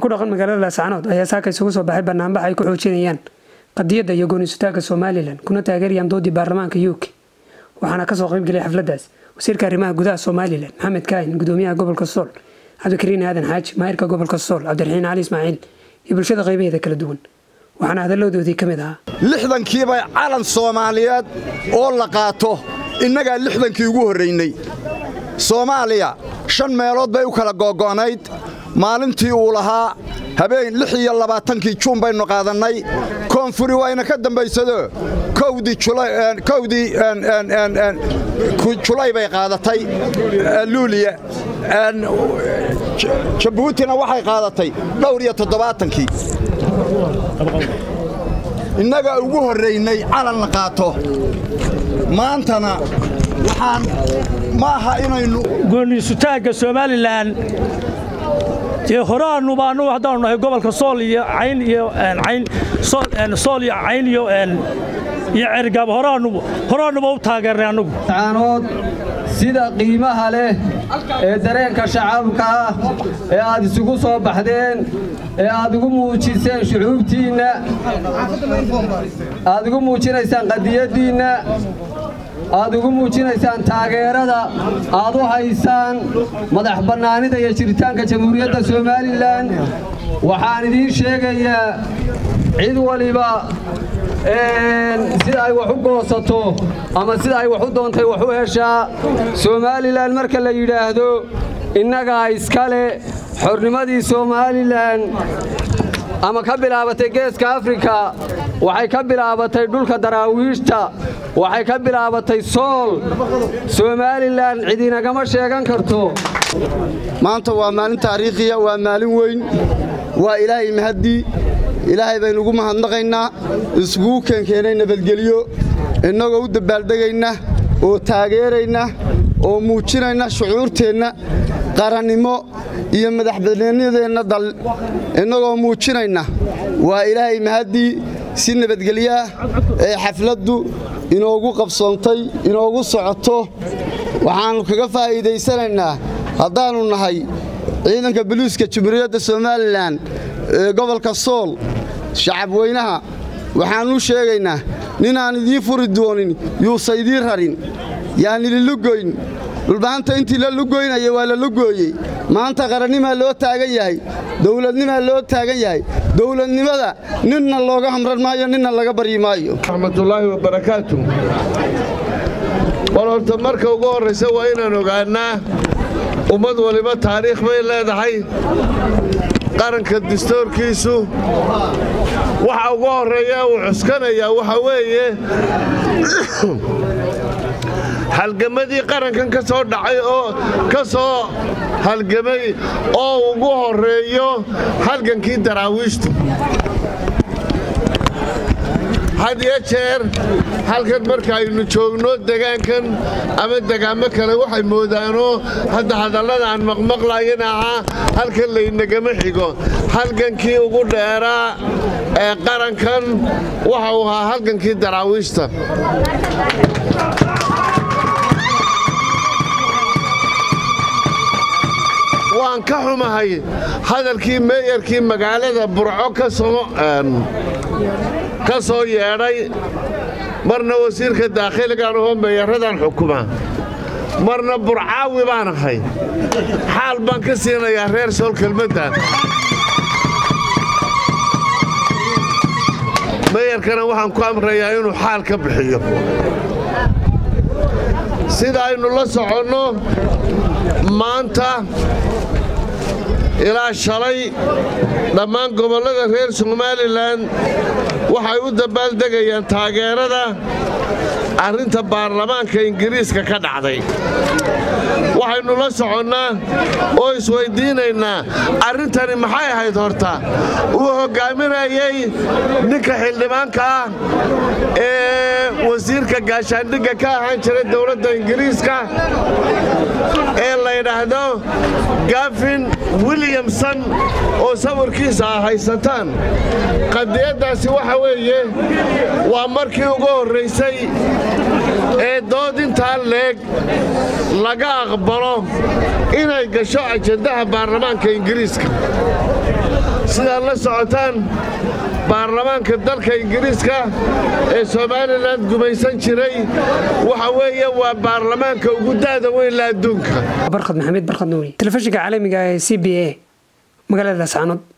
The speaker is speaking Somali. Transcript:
ku dhaqan magaalada laascanood ayaa saaka isugu soo baxay banaanbax ay ku xoojinayaan qadiyadda iyo gooniisutaagga somalilan kuna taageerayaan doodii baarlamaanka uk waxaana kasoo qaybgelay xafladdaas wasiirka arrimaha gudaha somalilan maxamed kaahin gudoomiyaha gobolka sool cabdikariin aadan xaaji maayirka gobolka sool cabdiraxiin cali ismaaciil iyo bulshada qaybaheeda kala duwan waxaana hadalladoodii ka mid ahaa lixdankiiba calan soomaaliyeed oo la qaato innagaa lixdankii ugu horraynay soomaaliya shan meelood bay u kala googo'nayd maalintii uu lahaa habeen lix iyo labaatankii juun baynu qaadannay koonfuri wayna ka dambaysado kowdii julay bay qaadatay luuliya jabuutina waxay qaadatay dhowr iyo toddobaatankii innaga ugu horraynay calan la qaato maantana waxaan ma aha inaynu gooniisutaagga somalilan dee horaannuba annugu haddaanu nahay gobolka sool iyo cayn iyo cayn sool iyo cayn iyo iyo cergaab horaannuba horaannuba u taageernay annugu caanood sida qiimaha leh ee dareenka shacabka ah ee aad isugu soo baxdeen ee aad ugu muujiseen shucuubtiinna aad ugu muujinaysaan qadiyaddiinna aad ugu muujinaysaan taageerada aad u haysaan madax bannaanida iyo jiritaanka jamhuuriyadda somalilan waxaan idiin sheegayaa cid waliba sida ay wax u goosato ama sida ay wax u doontay wax u heshaa somalilan marka la yidhaahdo innagaa iskale xornimadii somalilan ama ka bilaabatay geeska afrika waxay ka bilaabatay dhulka daraawiishta waxay ka bilaabatay sool somalilan cidinagama sheegan karto maanta waa maalin taariikhiya waa maalin weyn waa ilaahay mahaddii ilaahay baynu ugu mahadnaqaynaa iskugu keenkeenay nabadgelyo innagoo u dabbaaldegayna oo taageerayna oo muujinayna shucuurteenna qarannimo iyo madaxbannaanideenna dal innagoo muujinayna waa ilaahay mahaddii si nabadgelyaah ee xafladdu inoogu qabsoontay inoogu socoto waxaannu kaga faa'iidaysanaynaa haddaannu nahay ciidanka boliiska jumhuuriyadda somalilan ee gobolka sool shacabweynaha waxaannu sheegaynaa ninaan idiin furi doonin yuusa idiin rarin yaan ililugoyn dhulbahanta intii la lugoynaya waa la lugooyey maanta qarannimaa loo taagan yahay dowladnimaa loo taagan yahay dowladnimada ninna looga hamran maayo ninna laga baryi maayo raxmatullaahi wabarakaatu war horta marka ugu horraysa waa inaan ogaannaa ummad waliba taariikh bay leedahay qaranka dastoorkiisu waxa ugu horreeya uu cuskanayaa waxa weeye halgamadii qarankan ka soo dhacay oo ka soo halgamay oo ugu horreeyo halgankii daraawiishtu had iyo jeer halkan markaaynu joogno degaankan ama degaamo kale waxay moodaanoo hadda hadallada aan maqmaqlayana ahaa halkan laynagama xigo halgankii ugu dheeraa ee qarankan waxa uu ahaa halgankii daraawiishta waan ka xumahay hadalkii meeyarkii magaalada burco ka soo yeedhay marna wasiirka daakhiligaan ahoo meeyaradan xukuma marna burcaawi baan ahay xaal baan ka siinayaa reer sool kelmaddan meeyarkana waxaan ku amrayaa inuu xaal ka bixiyo sida aynu la soconno maanta ilaa shalay dhammaan gobollada reer somalilan waxay u dabbaaldegayaan taageerada arrinta baarlamaanka ingiriiska ka dhacday waxaynu la soconnaa oo isweyddiinaynaa arrintani maxay ahayd horta uu hoggaaminayay ninka xildhibaanka ah ee wasiirka gaashaandhigga ka ahaan jiray dowladda ingiriiska ee laydhaahdo gafin williamson oo sawirkiisa a haysataan qadiyaddaasi waxa weeye waa markii ugu horraysay ee dood intaa leeg laga aqbalo inay gasho ajandaha baarlamaanka ingiriiska sidaad la socotaan baarlamaanka dalka ingiriiska ee somalilan gumaysan jiray waxa weeye waa baarlamaanka ugu da'da weyn la adduunka barkhad maxamed barkhad nuuri telefishinka caalamiga ee c b a magaalada saanood